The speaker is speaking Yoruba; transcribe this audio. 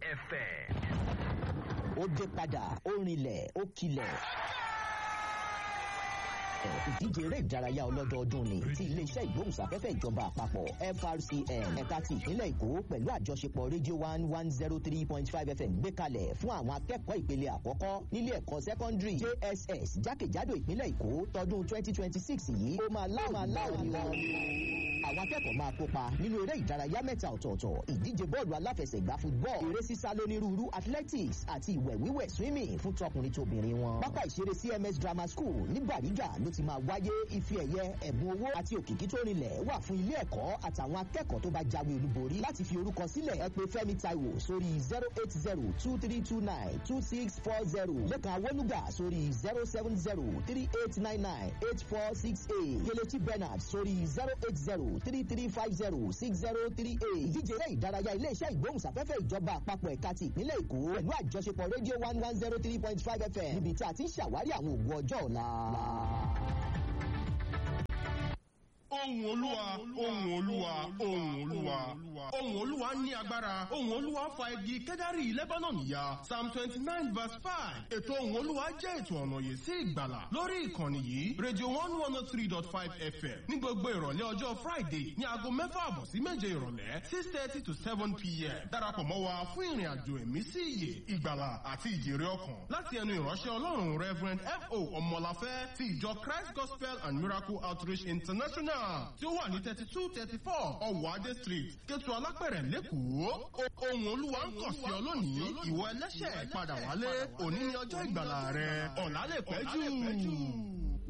FM. ó dé padà ó rinlẹ̀ ó kilẹ̀ ìdíje eré ìdárayá ọlọ́dọọdún ni ti iléeṣẹ́ ìgbóhùnsáfẹ́fẹ́ ìjọba àpapọ̀ FRCN ẹ̀ka ti ìpínlẹ̀ Èkó pẹ̀lú àjọṣepọ̀ rédíò one one zero three point five FM gbé kalẹ̀ fún àwọn akẹ́kọ̀ọ́ ìpele àkọ́kọ́ nílé ẹ̀kọ́ sẹ́kọ́ndírì JSS jákèjádò ìpínlẹ̀ Èkó tọdún twenty twenty six yìí ó máa láwọn ni wọn àwọn akẹ́kọ̀ọ́ máa kópa nínú eré ìdárayá mẹ́ta ọ̀tọ̀ọ̀tọ̀ ìdíje bọ́ọ̀lù aláfẹsẹ̀gbá football eré sísá lónírúurú athletics àti ìwẹ̀ wíwẹ̀ swimming fún tọkùnrin tóbìnrin wọn. pápá ìṣeré CMS Grammar School ní Bàrígà ló ti máa wáyé ife ẹ̀yẹ ẹ̀bùn owó àti òkìkí tó rinlẹ̀ wà fún ilé ẹ̀kọ́ àtàwọn akẹ́kọ̀ọ́ tó bá jáwé olúborí láti fi orúkọ sílẹ̀ ẹ pè Fẹ́mi Táíwò sórí zero eight zero two three two nine two six four zero lẹ́kàn awọ́lúgà sórí zero seven zero three eight nine nine eight four six eight Kelechi Bernard sórí zero eight zero three three five zero six zero three eight ìdíje eré ìdárayá iléeṣẹ́ ìgbóhùnsáfẹ́fẹ́ ìjọba àpapọ̀ ẹ̀ka ti ìpínlẹ̀ Èkó pẹ̀lú àjọṣepọ̀ rédíò one one zero three point five FM níbi tí a ti ń ṣàwárí àwọn ògùn ọjọ́ ọ̀la. ohùn olúwa ohùn olúwa ohùn olúwa ohùn olúwa ní agbára ohùn olúwa fa igi kẹ́dárì lebanon ya psalm twenty nine verse five ètò ohùn olúwa jẹ́ ètò ọ̀nà yìí sí ìgbàlà lórí ìkànnì yìí radio one one oh three dot five fm ní gbogbo ìrọ̀lẹ́ ọjọ́ friday ní aago mẹ́fà àbọ̀ sí méje ìrọ̀lẹ́ six thirty to seven pm darapọ̀ mọ́ wa fún ìrìn àjò ẹ̀mí sí ìyè ìgbàlà àti ìjèrè ọkàn láti ẹnu ìránṣẹ́ ọlọ́run reverend fo ọmọláfẹ́ ti ìjọ christ gospel and miracle outreach international tí ó wà ní thirty two thirty four ọ̀wọ́ adé street kẹtù alápẹ̀rẹ̀ lẹ́kọ̀ọ́ ohun olúwa ń kàn sí ọ lónìí ìwọ ẹlẹ́ṣẹ̀ padà wálé òní ni ọjọ́ ìgbàlà rẹ ọ̀la lè pẹ́ jù.